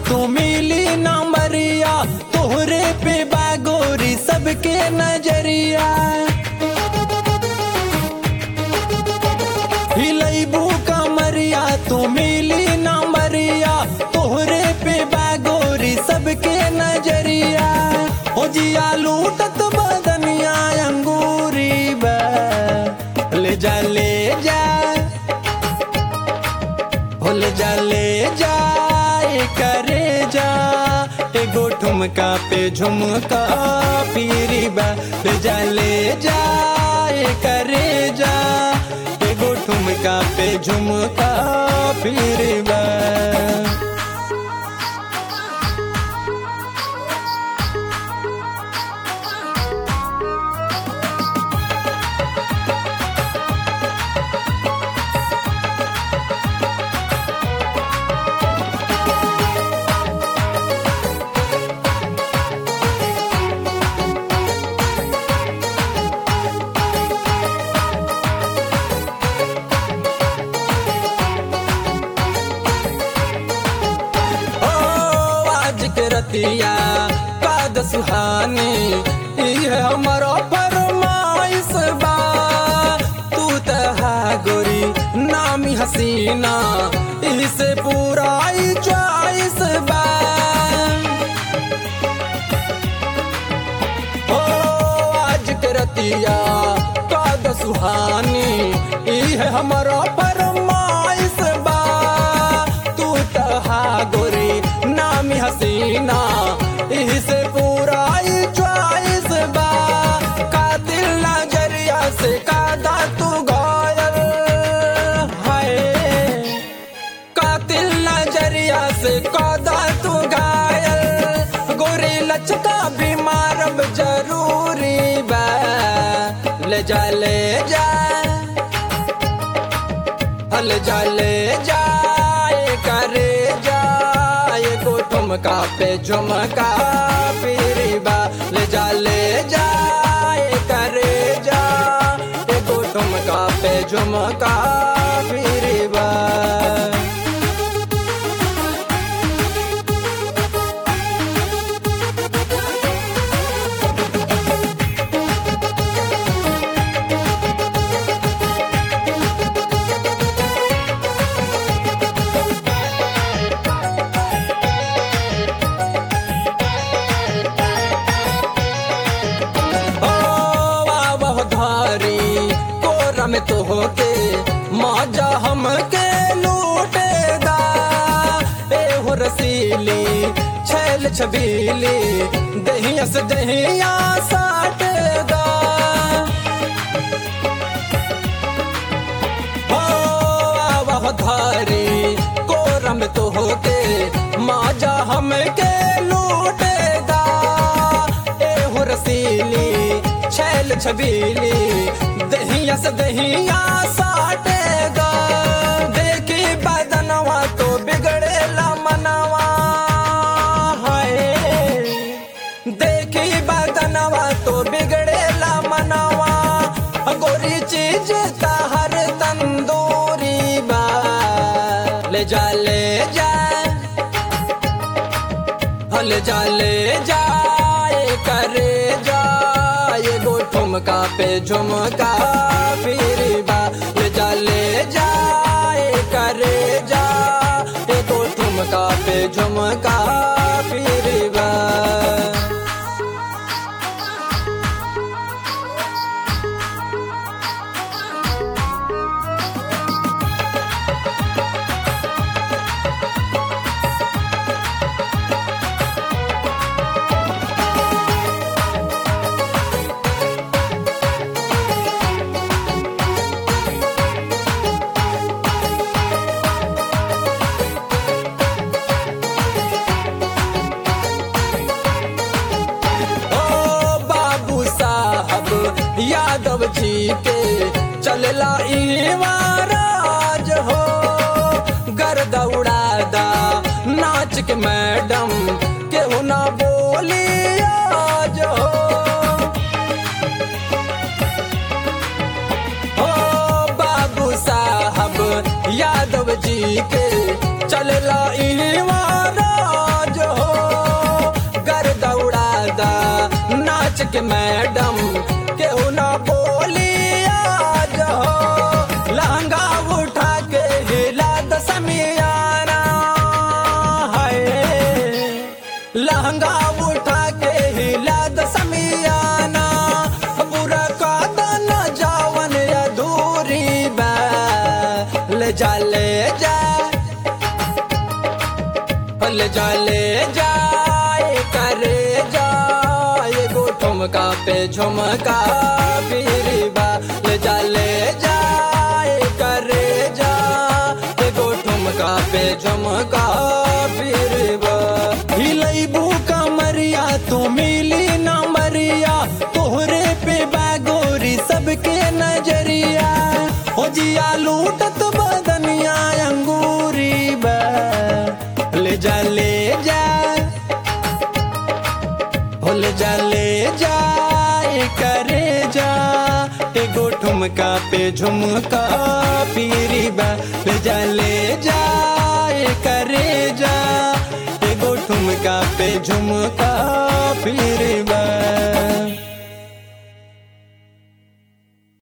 तू मिली ना मरिया तोहरे पे बागोरी सबके नजरिया हिलैबू कमरिया तू मिली ना मरिया तोहरे पे बागोरी सबके नजरिया हो जिया लूटत बदनिया अंगूरी बा ले जा ले जा भूल जा ले जा ए करे जा एगो ठुमका पे झुमका पीरी बा ले जा ले जा ए करे जा एगो ठुमका पे झुमका पीरी बा ओ आज के रतिया काद सुहानी ये हमारो फरमाइश बा तू तहा गोरी नामी हसीना इसे पूरा ही चॉइस बा ओ आज के रतिया काद सुहानी ये हमारो फरमाइश बा तू तहा गोरी नामी हसीना इसे पूरा ही चॉइस बा कातिल नजरिया से कादा तू घायल हाय कातिल नजरिया से कादा तू घायल गोरी लचका भी मारब जरूरी बा ले जा ले जा हल जा ले जा ए करे जा ये को ठुमका पे झुमका पीरी बा ले जा ले जा ए करे जा ये को ठुमका पे झुमका पीरी बा ओ वाह धारी कोरा में तो होके माजा हमके लूटेगा ए हो रसीली छैल छबीली दहिया से दहिया साटेगा ओ वाह धारी कोरा में तो होके माजा हमके लूटेगा ए हो रसीली छैल छबीली दहिया से दहिया साटेगा देखी बदनवा तो बिगड़ेला मनवा हाय देखी बदनवा तो बिगड़ेला मनवा गोरी चीज हर तंदूरी बा ले जा ले जा हल जा ले जा ए करे जा ये गो ठुमका पे झुमका फिर बा ले जा ले जा ए करे जा ये गो ठुमका पे झुमका फिर बा ओ बाबू साहब यादव जी के चलला राज हो गर दौड़ादा नाच के मैडम केहू ना बोली आज हो ओ बाबू साहब यादव जी के चलला राज ले जा ले जा ले जा ले जा करे जा एगो ठुमका पे झुमका फिरबा ले जा ले जा करे जा एगो ठुमका पे झुमका फिरबा हिलैबू कमरिया तो मिली ना मरिया तोहरे पे बागोरी सबके नजरिया हो जिया लूटत बदनिया अंगूरी बा ले जा ले जा हो ले जा ले जा ए करे जा एगो ठुमका पे झुमका पीरी बा ले जा ले जा ए करे जा एगो ठुमका पे झुमका पीरी बा